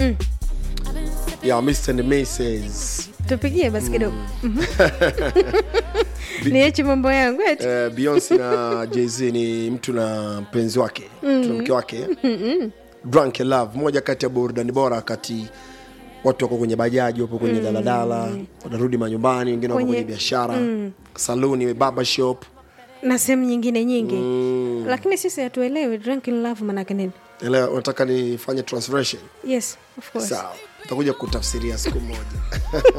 ya Mr. and Mrs. tupigie basi kidogo Mhm. niache mambo yangu eti Eh, Beyonce na Jay-Z ni mtu na mpenzi wake mtu na mke wake Drunk in Love, moja kati ya burudani bora wakati watu wako kwenye bajaji, wapo kwenye daladala, wanarudi manyumbani, wengine wako Kwenye- kwenye biashara, saluni, barber shop. na sehemu nyingine nyingi lakini sisi hatuelewi drunk in love manake nini Elewa, unataka nifanye translation? yes of course Sawa, utakuja kutafsiria siku moja.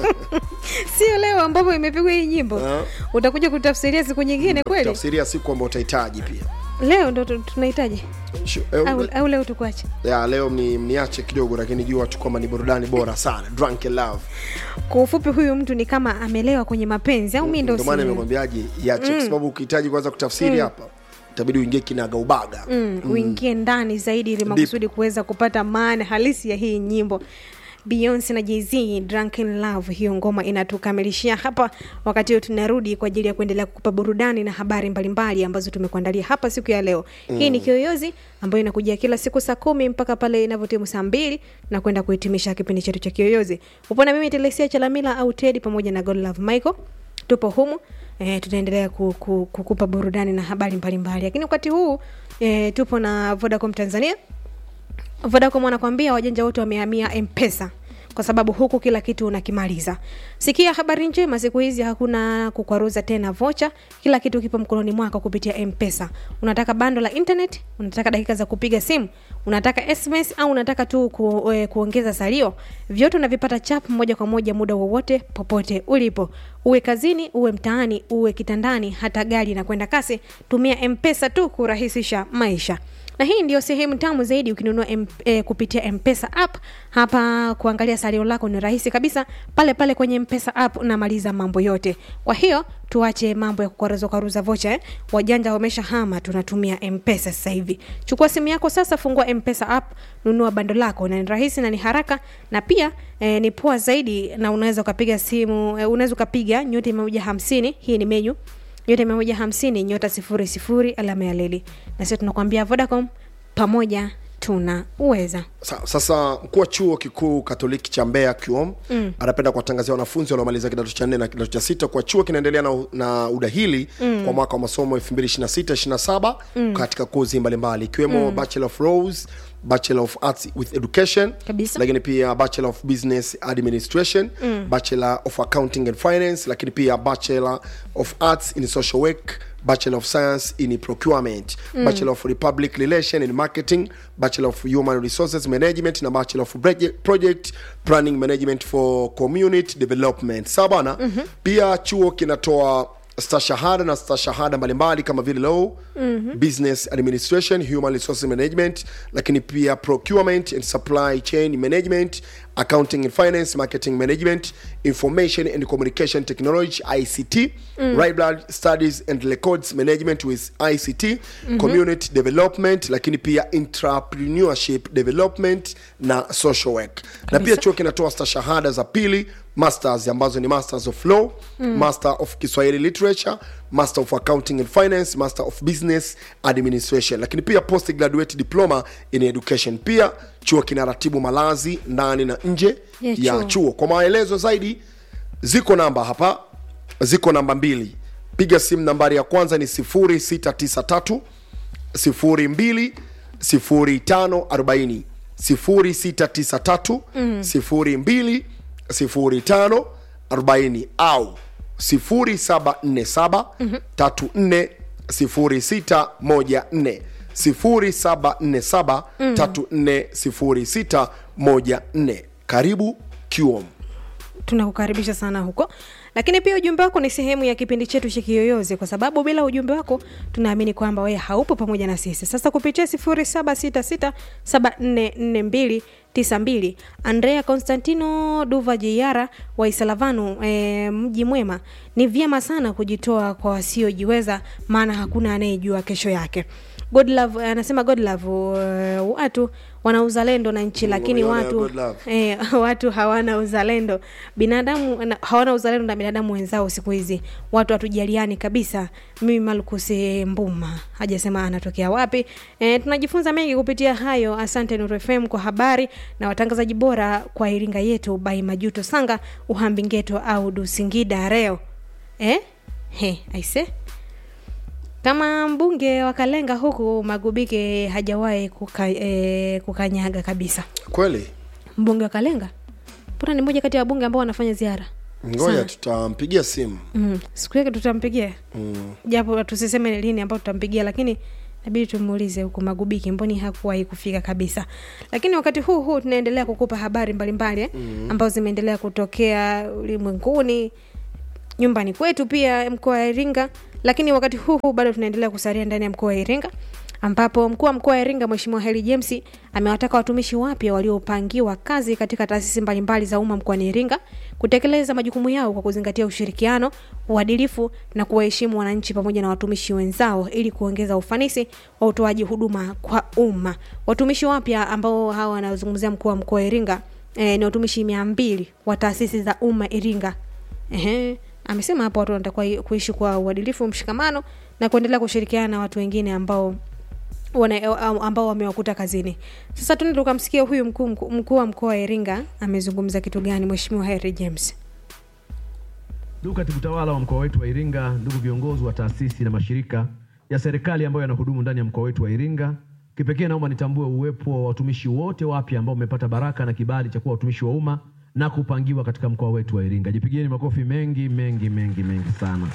sio leo ambapo imepigwa hii nyimbo Ah. utakuja kutafsiria siku nyingine kweli Tafsiria siku ambayo utahitaji pia. leo ndo tu- tunahitaji Shu- eh, au, au leo tukuache ya leo mni, mniache kidogo, lakini jua tu kwamba ni burudani bora sana, Drunk in Love. kwa ufupi huyu mtu ni kama amelewa kwenye mapenzi au mi ndo Ndio maana si- nimekwambiaje iache, kwa sababu ukihitaji kwanza kutafsiri hapa itabidi uingie kinaga ubaga. mm, uingie ndani zaidi ili makusudi kuweza kupata maana halisi ya hii nyimbo Beyonce na Jay-Z Drunken Love, hiyo ngoma inatukamilishia hapa. Wakati huo tunarudi kwa ajili ya kuendelea kukupa burudani na habari mbalimbali ambazo tumekuandalia hapa siku ya leo. Hii ni Kiyoyozi ambayo inakujia kila siku saa kumi mpaka pale inavyotimu saa mbili na kwenda kuhitimisha kipindi chetu cha Kiyoyozi. Upo na mimi Telesia Chalamila au Teddy pamoja na Godlove Michael, tupo humu eh, tutaendelea ku, ku, kukupa burudani na habari mbalimbali, lakini wakati huu eh, tupo na Vodacom Tanzania Vodacom wanakwambia wajanja wote wamehamia M-Pesa kwa sababu huku kila kitu unakimaliza. Sikia habari njema, siku hizi hakuna kukwaruza tena vocha, kila kitu kipo mkononi mwako kupitia M-Pesa. Unataka bando la internet, unataka dakika za kupiga simu, unataka SMS au unataka tu ku, e, kuongeza salio, vyote unavipata chap moja kwa moja muda wowote popote ulipo, uwe kazini, uwe mtaani, uwe kitandani, hata gari inakwenda kasi, tumia M-Pesa tu kurahisisha maisha na hii ndio sehemu tamu zaidi ukinunua M, e, kupitia mpesa app hapa kuangalia salio lako ni rahisi kabisa pale pale kwenye mpesa app unamaliza mambo yote kwa hiyo tuache mambo ya kukwaruza kwaruza vocha eh? wajanja wamesha hama tunatumia mpesa sasa hivi chukua simu yako sasa fungua mpesa app nunua bando lako na ni rahisi na ni haraka na pia eh, ni poa zaidi na unaweza ukapiga simu eh, unaweza ukapiga nyota mia moja hamsini hii ni menyu nyota mia moja hamsini nyota sifuri sifuri alama ya leli na sisi tunakwambia vodacom pamoja tuna uweza Sa, sasa mkuu wa chuo kikuu katoliki cha Mbeya KUOM mm. anapenda kuwatangazia wanafunzi waliomaliza kidato cha nne na kidato cha sita kwa chuo kinaendelea na, na udahili mm. kwa mwaka wa masomo 2026-27 mm. katika kozi mbalimbali ikiwemo mm. Bachelor of Laws, Bachelor of Arts with Education Kabisa. lakini pia Bachelor of Business Administration mm. Bachelor of Accounting and Finance lakini pia Bachelor of Arts in Social Work Bachelor of Science in Procurement mm. Bachelor of Republic Relation and Marketing Bachelor of Human Resources Management na Bachelor of Project, Project Planning Management for Community Development sawa bana mm-hmm. pia chuo kinatoa stashahada na stashahada mbalimbali kama vile law mm-hmm. business administration human resources management lakini pia procurement and supply chain management accounting and finance marketing management information and communication technology ict mm. library studies and records management with ict mm-hmm. community development lakini pia entrepreneurship development na social work na pia chuo kinatoa stashahada za pili masters ambazo ni masters of law mm. master of kiswahili literature master of accounting and finance master of business administration lakini pia postgraduate diploma in education pia chuo kinaratibu malazi ndani na nje Ya ya chuo. chuo kwa maelezo zaidi ziko namba hapa ziko namba mbili piga simu nambari ya kwanza ni 0693 02 0540 0693 02 0540 au 0747 34 0614 0747 34 0614 karibu QOM. tunakukaribisha sana huko lakini pia ujumbe wako ni sehemu ya kipindi chetu cha kiyoyozi kwa sababu bila ujumbe wako tunaamini kwamba wewe haupo pamoja na sisi sasa kupitia 0766744292 andrea constantino duva jiara wa isalavanu e, mji mwema ni vyema sana kujitoa kwa wasiojiweza maana hakuna anayejua kesho yake Godlove anasema Godlove uh, watu wana uzalendo na nchi lakini Unaona, watu good love. eh, watu hawana uzalendo binadamu na- hawana uzalendo na binadamu wenzao siku hizi watu hatujaliani kabisa mimi malkus mbuma hajasema anatokea wapi eh, tunajifunza mengi kupitia hayo asante Nuru fm kwa habari na watangazaji bora kwa iringa yetu by majuto sanga uhambingeto au dusingida reo eh? he aise kama mbunge wa kalenga huku magubike hajawahi kuka, eh, kukanyaga kabisa kweli mbunge wa kalenga mbona ni moja kati ya wabunge ambao wanafanya ziara ngoja Sana. tutampigia simu mm. siku yake tutampigia mm. japo tusiseme ni lini ambao tutampigia lakini nabidi tumuulize huku magubiki mboni hakuwahi kufika kabisa lakini wakati huu huu tunaendelea kukupa habari mbalimbali eh, mm. ambazo zimeendelea kutokea ulimwenguni nyumbani kwetu pia mkoa wa iringa lakini wakati huu huu bado tunaendelea kusalia ndani ya mkoa wa iringa ambapo mkuu wa mkoa wa iringa mweshimiwa heli james amewataka watumishi wapya waliopangiwa kazi katika taasisi mbalimbali za umma mkoani iringa kutekeleza majukumu yao kwa kuzingatia ushirikiano uadilifu na kuwaheshimu wananchi pamoja na watumishi wenzao ili kuongeza ufanisi wa utoaji huduma kwa umma watumishi wapya ambao hawa wanazungumzia mkuu wa mkoa wa iringa e, ni watumishi mia mbili wa taasisi za umma iringa Ehe, amesema hapo watu wanatakiwa i- kuishi kwa uadilifu mshikamano na kuendelea kushirikiana na watu wengine ambao wana, ambao wamewakuta kazini sasa tuende tukamsikia huyu mkuu mkuu- mkuu wa mkoa wa iringa amezungumza kitu gani mweshimiwa harry james Ndugu katibu tawala wa mkoa wetu wa Iringa, ndugu viongozi wa taasisi na mashirika ya serikali ambayo yanahudumu ndani ya mkoa wetu wa Iringa, kipekee naomba nitambue uwepo wa watumishi wote wapya ambao wamepata baraka na kibali cha kuwa watumishi wa umma na kupangiwa katika mkoa wetu wa Iringa. Jipigieni makofi mengi mengi mengi mengi sana.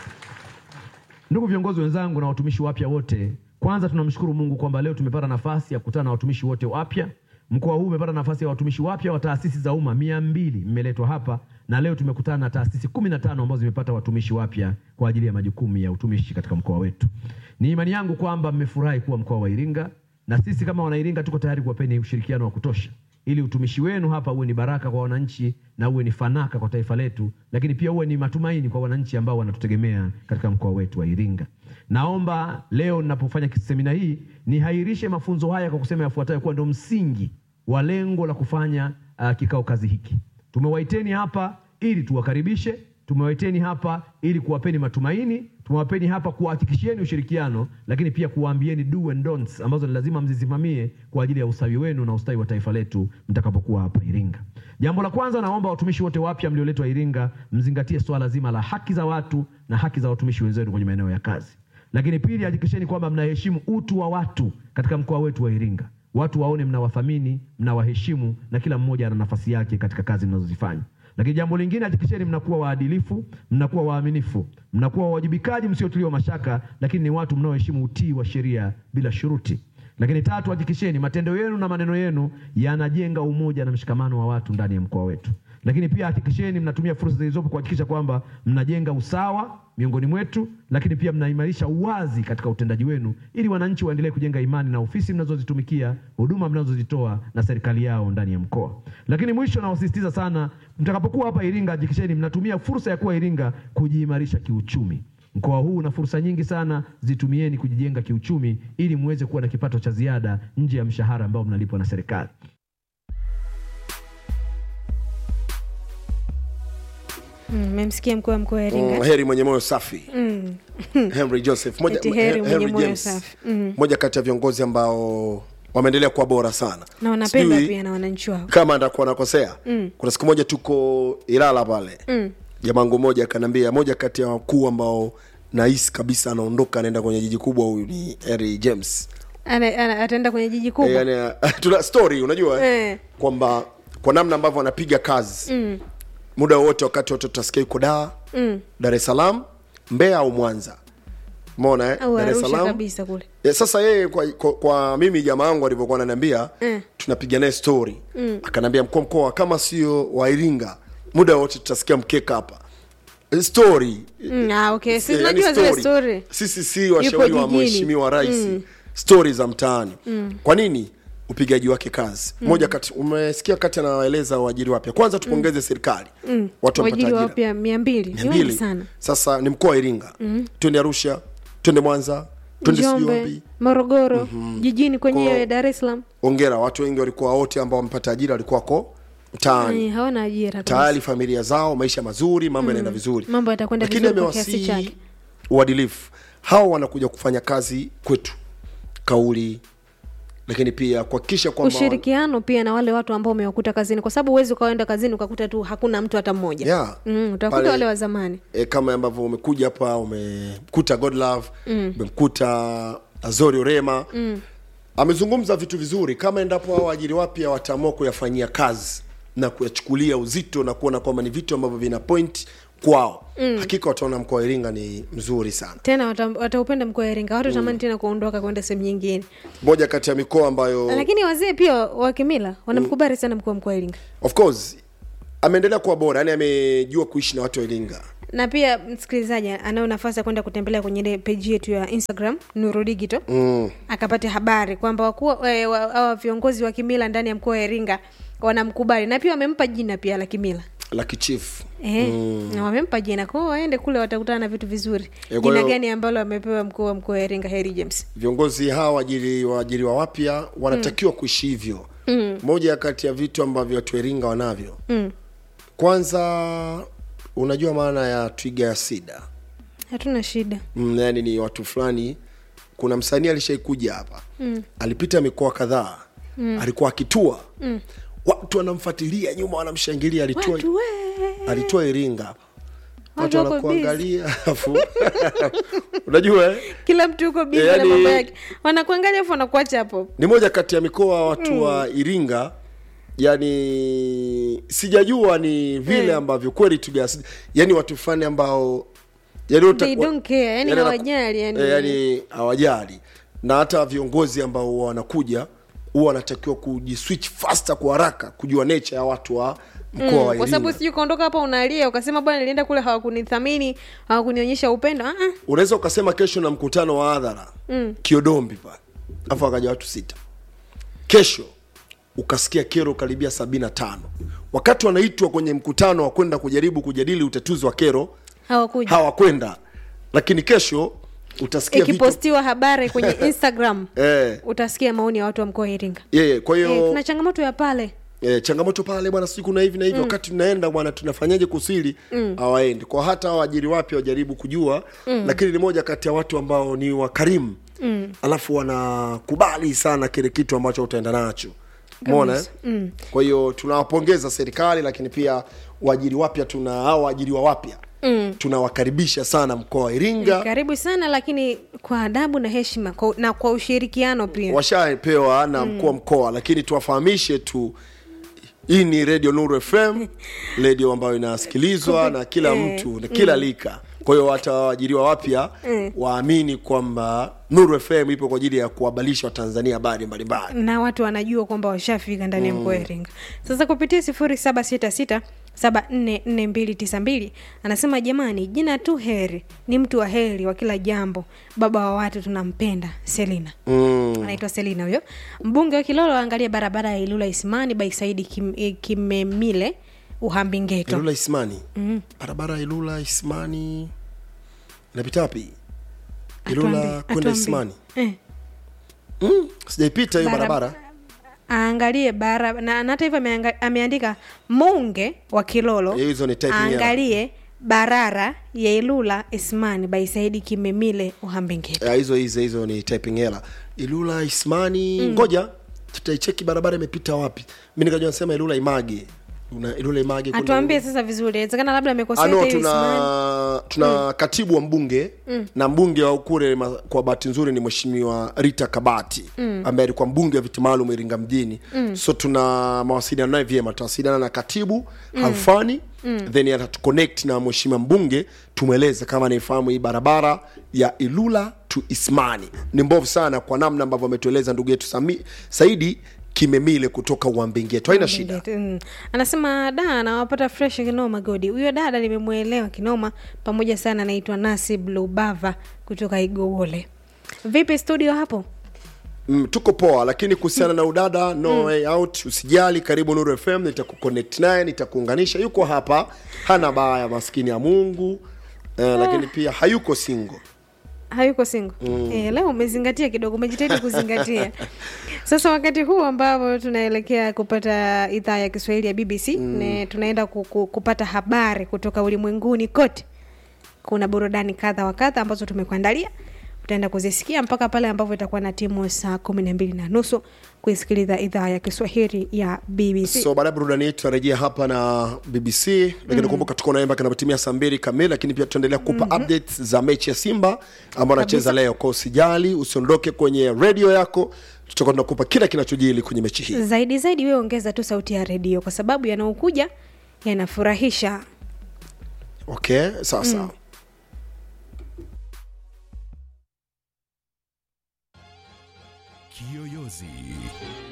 Ndugu viongozi wenzangu na watumishi wapya wote, kwanza tunamshukuru Mungu kwamba leo tumepata nafasi ya kukutana na watumishi wote wapya. Mkoa huu umepata nafasi ya watumishi wapya wa taasisi za umma mia mbili mmeletwa hapa, na leo tumekutana na taasisi kumi na tano ambazo zimepata watumishi wapya kwa ajili ya majukumu ya utumishi katika mkoa wetu. Ni imani yangu kwamba mmefurahi kuwa mkoa wa Iringa, na sisi kama Wanairinga tuko tayari kuwapeni ushirikiano wa kutosha ili utumishi wenu hapa uwe ni baraka kwa wananchi na uwe ni fanaka kwa taifa letu, lakini pia uwe ni matumaini kwa wananchi ambao wanatutegemea katika mkoa wetu wa Iringa. Naomba leo ninapofanya semina hii nihairishe mafunzo haya kwa kusema yafuatayo kuwa ndio msingi wa lengo la kufanya uh, kikao kazi hiki. Tumewaiteni hapa ili tuwakaribishe, tumewaiteni hapa ili kuwapeni matumaini, tumewapeni hapa kuwahakikishieni ushirikiano, lakini pia kuwaambieni do and don'ts ambazo ni lazima mzisimamie kwa ajili ya ustawi wenu na ustawi wa taifa letu mtakapokuwa hapa Iringa. Jambo la kwanza, naomba watumishi wote wapya mlioletwa Iringa mzingatie swala zima la haki za watu na haki za watumishi wenzenu kwenye maeneo ya kazi. Lakini pili, hakikisheni kwamba mnaheshimu utu wa watu katika mkoa wetu wa Iringa. Watu waone mnawathamini, mnawaheshimu na kila mmoja ana nafasi yake katika kazi mnazozifanya. Lakini jambo lingine, hakikisheni mnakuwa waadilifu, mnakuwa waaminifu, mnakuwa wawajibikaji, msiotiliwa mashaka, lakini ni watu mnaoheshimu utii wa sheria bila shuruti. Lakini tatu, hakikisheni matendo yenu na maneno yenu yanajenga umoja na mshikamano wa watu ndani ya mkoa wetu. Lakini pia hakikisheni mnatumia fursa zilizopo kuhakikisha kwamba mnajenga usawa miongoni mwetu, lakini pia mnaimarisha uwazi katika utendaji wenu, ili wananchi waendelee kujenga imani na ofisi mnazozitumikia, huduma mnazozitoa na serikali yao ndani ya mkoa. Lakini mwisho, nawasisitiza sana, mtakapokuwa hapa Iringa, hakikisheni mnatumia fursa ya kuwa Iringa kujiimarisha kiuchumi. Mkoa huu una fursa nyingi sana, zitumieni kujijenga kiuchumi, ili muweze kuwa na kipato cha ziada nje ya mshahara ambao mnalipwa na serikali. mmemsikia mkuu wa mkoa wa iringa mm, heri mwenye moyo safi mm. henry joseph moja, Eti heri mwenye Henry moyo James, safi. Mm. moja kati ya viongozi ambao wameendelea kuwa bora sana na wanapenda Sijui pia na wananchi wao kama ndakuwa nakosea mm. kuna siku moja tuko ilala pale mm. jamangu moja akaniambia moja kati ya wakuu ambao nahisi kabisa anaondoka anaenda kwenye jiji kubwa huyu ni Harry James Ana- ana- ataenda kwenye jiji kubwa e, yani, tuna story unajua eh? Eh. kwamba kwa namna ambavyo anapiga kazi mm. muda wowote wakati wote tutasikia yuko daa mm. dar es salaam mbeya au mwanza mona eh? au dar es arusha salaam kabisa kule ya, sasa yeye kwa, kwa, kwa mimi jamaa wangu alivyokuwa ananiambia mm. tunapiga naye story mm. akaniambia mkoa mkoa kama sio wa iringa muda wote tutasikia mkeka hapa story mm, ah, okay. si Eh, yani tunajua zile story. story sisi si washauri wa jijini. mheshimiwa rais mm. stori za mtaani mm. kwa nini upigaji wake kazi mm. moja kati umesikia kati anawaeleza waajiri wapya kwanza tupongeze serikali mm. watu wamepata wajiri ajira wapya mia mbili mia ni wengi mbili sana sasa ni mkoa wa iringa mm. twende arusha twende mwanza twende sijui njombe wapi morogoro jijini kwenyewe Kwa- dar es salaam ongera watu wengi walikuwa wote ambao wamepata ajira walikuwa ko mtaani Eh, hawana ajira kabisa. tayari familia zao maisha mazuri mambo yanaenda vizuri mambo yatakwenda lakini vizuri kwa kiasi amewasihi chake uadilifu hawa wanakuja kufanya kazi kwetu kauli lakini pia kuhakikisha kwamba ushirikiano pia na wale watu ambao umewakuta kazini kwa sababu huwezi ukaenda kazini ukakuta tu hakuna mtu hata mmoja Yeah. mm, utakuta Pale- wale wa zamani e, kama ambavyo umekuja hapa umemkuta godlove umemkuta azori orema mm. amezungumza vitu vizuri kama endapo hao waajiri wapya wataamua kuyafanyia kazi na kuyachukulia uzito na kuona kwamba ni vitu ambavyo vina point kwao mm. hakika wataona mkoa wa iringa ni mzuri sana tena wata- wataupenda mkoa wa iringa watu tamani tena kuondoka kwenda sehemu nyingine moja kati ya mikoa ambayo lakini wazee pia wa kimila wanamkubali sana mkuu wa mkoa wa iringa of course ameendelea kuwa bora yani amejua kuishi na watu wa iringa na pia msikilizaji anayo nafasi ya kwenda kutembelea kwenye ile peji yetu ya instagram nuru digital mm. akapate habari kwamba wakuu eh, wa- hawa viongozi wa kimila ndani ya mkoa wa iringa wanamkubali na pia wamempa jina pia la kimila la kichifu Eh, na wamempa jina kwao waende kule watakutana na vitu vizuri Eh, kwa jina hiyo- gani ambalo amepewa mkuu wa mkoa wa iringa heri james viongozi hawa waajiri waajiriwa wapya wanatakiwa kuishi hivyo mm. moja kati ya vitu ambavyo watu wa iringa wanavyo mm. kwanza unajua maana ya twiga ya sida hatuna shida mm, yani ni watu fulani kuna msanii alishaikuja hapa mm. alipita mikoa kadhaa mm. alikuwa akitua mm. watu wanamfuatilia nyuma wanamshangilia alitua, watu we alitua iringa hapa Watu watu wako wanakuangalia afu unajua eh? kila mtu yuko bizi Yani- na mambo yake wanakuangalia afu wanakuacha hapo ni moja kati ya mikoa watu wa iringa yani sijajua ni vile ambavyo kweli tugas yani watu fulani ambao yani uta- They don't care, yani wana- hawajali, yani. eh, yani hawajali na hata viongozi ambao huwa wanakuja huwa wanatakiwa kujiswitch faster kwa haraka kujua nature ya watu wa mkoa wa kwa sababu iringa sijui ukaondoka hapa unalia ukasema bwana nilienda kule hawakunithamini hawakunionyesha upendo ah, ah. unaweza ukasema kesho na mkutano wa hadhara mm. kiodombi pale afu akaja watu sita kesho ukasikia kero karibia sabini na tano wakati wanaitwa kwenye mkutano wa kwenda kujaribu kujadili utatuzi wa kero hawakuja hawakwenda lakini kesho utasikia vitu ikipostiwa habari kwenye instagram eh, utasikia maoni ya watu wa mkoa wa iringa yeah, kwa hiyo eh, tuna changamoto ya pale e, changamoto pale bwana sijui kuna hivi na hivi wakati tunaenda bwana tunafanyaje kusili hawaendi kwa hata waajiri wapya wajaribu kujua lakini ni moja kati ya watu ambao ni wakarimu mm. alafu wanakubali sana kile kitu ambacho utaenda nacho mona eh? mm. kwa hiyo tunawapongeza serikali lakini pia waajiri wapya tuna au waajiriwa wapya mm. tunawakaribisha sana mkoa wa iringa karibu sana lakini kwa adabu na heshima kwa, na kwa ushirikiano pia washapewa na mkuu wa mkoa lakini tuwafahamishe tu hii ni radio nuru fm redio ambayo inasikilizwa na kila mtu na kila lika kwa hiyo hata waajiriwa wapya waamini kwamba nuru fm ipo kwa ajili ya kuwabalisha watanzania habari mbalimbali na watu wanajua kwamba washafika ndani ya mkoa wa iringa sasa kupitia sifuri saba sita sita saba nne nne mbili tisa mbili anasema jamani jina tu heri ni mtu wa heri wa kila jambo baba wa watu tunampenda selina mm. anaitwa selina huyo mbunge wa kilolo aangalia barabara ya ilula isimani by saidi Kim, eh, kimemile uhambingeto ilula ismani barabara ya ilula ismani inapita wapi ilula Atuambi- kwenda atuambi. ismani eh. mm. sijaipita hiyo Bara- barabara aangalie bara na na hata hivyo ameanga- ameandika munge wa kilolo Eh, hizo ni typing error. aangalie barara ya ilula ismani by saidi kimemile uhambingeto Ya, hizo hizo hizo ni typing error ilula ismani ngoja tutaicheki barabara imepita wapi mi nikajua nasema ilula image Una, ilula image kuna- atuambie sasa vizuri inawezekana labda amekosea ano hata hiyo Ismani. tuna tuna katibu wa mbunge na mbunge wa ukure ma- kwa bahati nzuri ni mheshimiwa rita kabati ambaye alikuwa mbunge wa viti maalum iringa mjini so tuna mawasiliano naye vyema tutawasiliana na katibu halfani then atatuconnect na mheshimiwa mbunge tumweleze kama anaifahamu hii barabara ya ilula to ismani ni mbovu sana kwa namna ambavyo ametueleza ndugu yetu Sami- saidi kimemile kutoka uambingetu haina shida Mm. anasema da anawapata fresh kinoma godi huyo dada nimemwelewa kinoma pamoja sana anaitwa nasib lubava kutoka igowole vipi studio hapo mm, tuko poa lakini kuhusiana na udada no way out usijali karibu nuru fm nitakuconnect naye nitakuunganisha yuko hapa hana baya maskini ya mungu eh, lakini pia hayuko single hayuko singo mm. e, leo umezingatia kidogo umejitahidi kuzingatia sasa wakati huu ambapo tunaelekea kupata idhaa ya kiswahili ya bbc mm. ne, tunaenda ku, ku, kupata habari kutoka ulimwenguni kote kuna burudani kadha wa kadha ambazo tumekuandalia utaenda kuzisikia mpaka pale ambapo itakuwa na timu saa kumi na mbili na nusu kuisikiliza idhaa ya kiswahili ya bbc so baada ya burudani hii tutarejea hapa na bbc lakini mm. kumbuka tuko naye mpaka inapotimia saa mbili kamili lakini pia tutaendelea kupa mm-hmm. updates za mechi ya simba ambayo anacheza leo kwa usijali usiondoke kwenye redio yako tutakuwa tunakupa kila kinachojili kwenye mechi hii zaidi zaidi wewe ongeza tu sauti ya redio kwa sababu yanaokuja yanafurahisha okay sawa sawa mm. Kiyoyozi